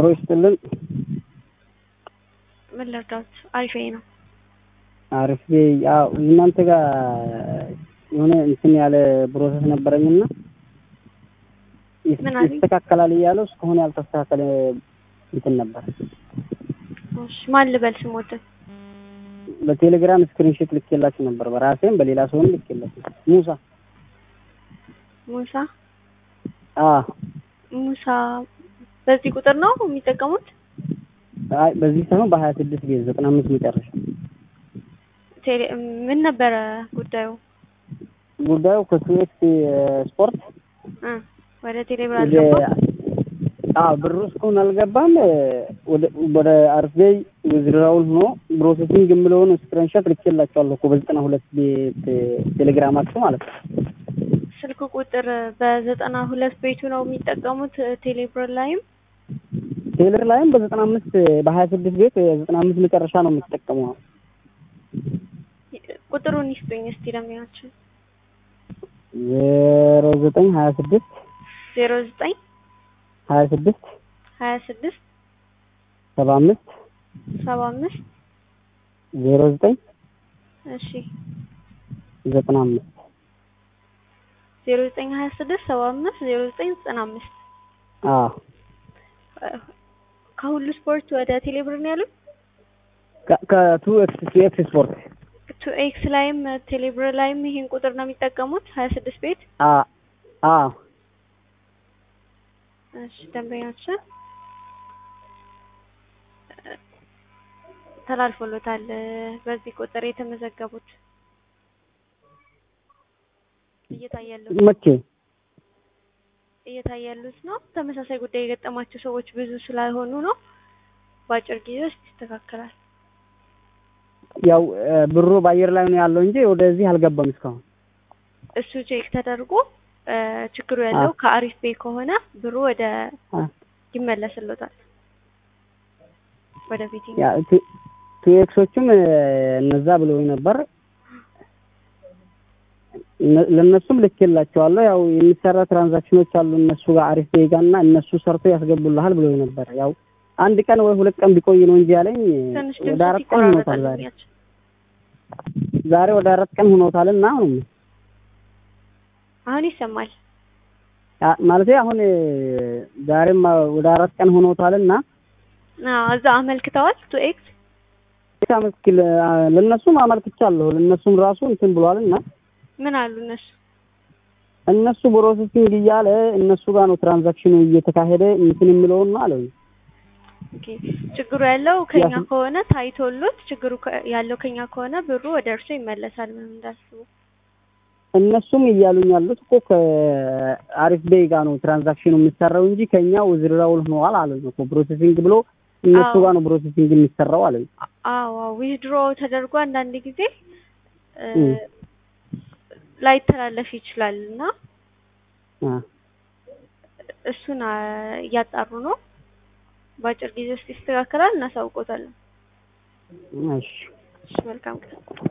አብሮ ይስጥልን። ምን ልርዳት? አሪፍ ነው። አሪፍ ያው እናንተ ጋር የሆነ እንትን ያለ ፕሮሰስ ነበረኝና ምን አለኝ? ይስተካከላል እያለው እስካሁን ያልተስተካከለ እንትን ነበር። እሺ ማን ልበል ስሞትን? በቴሌግራም ስክሪንሾት ልኬላችሁ ነበር። በራሴም በሌላ ሰውም ልኬላችሁ። ሙሳ ሙሳ አ ሙሳ በዚህ ቁጥር ነው የሚጠቀሙት? አይ በዚህ ሳይሆን በሀያ ስድስት ቤት ዘጠና አምስት መጨረሻ ቴሌ ምን ነበረ ጉዳዩ? ጉዳዩ ከኩዌት ስፖርት እ ወደ ቴሌብር ወደ አልገባም። አዎ ብሩ እስካሁን አልገባም። ወደ ወደ አርፌይ ውዝድራውን ሆኖ ፕሮሰሲንግ የምለውን ስክሪንሾት ልኬላችኋለሁ እኮ በዘጠና ሁለት ቤት ቴሌግራማችሁ ማለት ነው። ስልክ ቁጥር በዘጠና ሁለት ቤቱ ነው የሚጠቀሙት ቴሌብር ላይም ቴሌር ላይም በዘጠና አምስት በሀያ ስድስት ቤት ዘጠና አምስት መጨረሻ ነው የምትጠቀመው። ቁጥሩን ይስጡኝ እስቲ ለሚያችን ዜሮ ዘጠኝ ሀያ ስድስት ዜሮ ዘጠኝ ሀያ ስድስት ሀያ ስድስት ሰባ አምስት ሰባ አምስት ዜሮ ዘጠኝ እሺ ዘጠና አምስት ዜሮ ዘጠኝ ሀያ ስድስት ሰባ አምስት ዜሮ ዘጠኝ ዘጠና አምስት አዎ ከሁሉ ስፖርት ወደ ቴሌብር ነው ያሉት። ከ- ከቱ ኤክስ ቱ ኤክስ ስፖርት ቱ ኤክስ ላይም ቴሌብር ላይም ይሄን ቁጥር ነው የሚጠቀሙት ሀያ ስድስት ቤት አ አ እሺ ደንበኛችን ተላልፎሎታል በዚህ ቁጥር የተመዘገቡት እየታያሉት መቼ እየታያሉት ነው። ተመሳሳይ ጉዳይ የገጠማቸው ሰዎች ብዙ ስላልሆኑ ነው። በአጭር ጊዜ ውስጥ ይስተካከላል። ያው እ፣ ብሩ በአየር ላይ ነው ያለው እንጂ ወደዚህ አልገባም እስካሁን። እሱ ቼክ ተደርጎ እ፣ ችግሩ ያለው አ። ከአሪፍ ቤ ከሆነ ብሩ ወደ አ፣ ይመለስሎታል ወደ ቤት ያ ቱ- ቱ ኤክሶችም እ፣ እነዛ ብለውኝ ነበር። እነ- ለእነሱም ልኬላቸዋለሁ። ያው የሚሰራ ትራንዛክሽኖች አሉ እነሱ ጋር አሪፍ ቤጋ እና እነሱ ሰርቶ ያስገቡልሃል ብለውኝ ነበር። ያው አንድ ቀን ወይ ሁለት ቀን ቢቆይ ነው እንጂ ያለኝ ትንሽ ወደ ድምፅ አራት ቀን ሆኖታል ይቆራረጣል። ዛሬ ያቸው ዛሬ ወደ አራት ቀን ሆኖታል እና አሁን አሁን ይሰማል። ማለት አሁን እ፣ ዛሬም ወደ አራት ቀን ሆኖታል እና አዎ እዛ አመልክተዋል። ቱ ኤክስ ታመስክል ለእነሱም አመልክቻለሁ። ለእነሱም ራሱ እንትን ብሏል እና ምን አሉ እነሱ? እነሱ ፕሮሰሲንግ እያለ እነሱ ጋር ነው ትራንዛክሽኑ እየተካሄደ እንትን የሚለውን ነው አለኝ። ኦኬ ችግሩ ያለው ከኛ ያስ- ከሆነ ታይቶሎት ችግሩ ከ- ያለው ከኛ ከሆነ ብሩ ወደ እርሶ ይመለሳል። ምንም እንዳስቡ። እነሱም እያሉኝ ያሉት እኮ ከአሪፍ ቤይ ጋር ነው ትራንዛክሽኑ የሚሰራው እንጂ ከኛ ውዝድራውል ሆነዋል አለኝ እኮ ፕሮሰሲንግ ብሎ እነሱ አዎ። ጋር ነው ፕሮሰሲንግ የሚሰራው አለኝ። አዎ ዊዝድሮ ተደርጎ አንዳንድ ጊዜ እ፣ እም። ላይተላለፍ ይችላል እና አ፣ እሱን አ፣ እያጣሩ ነው። በአጭር ጊዜ ውስጥ ይስተካከላል። እናሳውቆታለን። እሺ እሺ መልካም ቀን።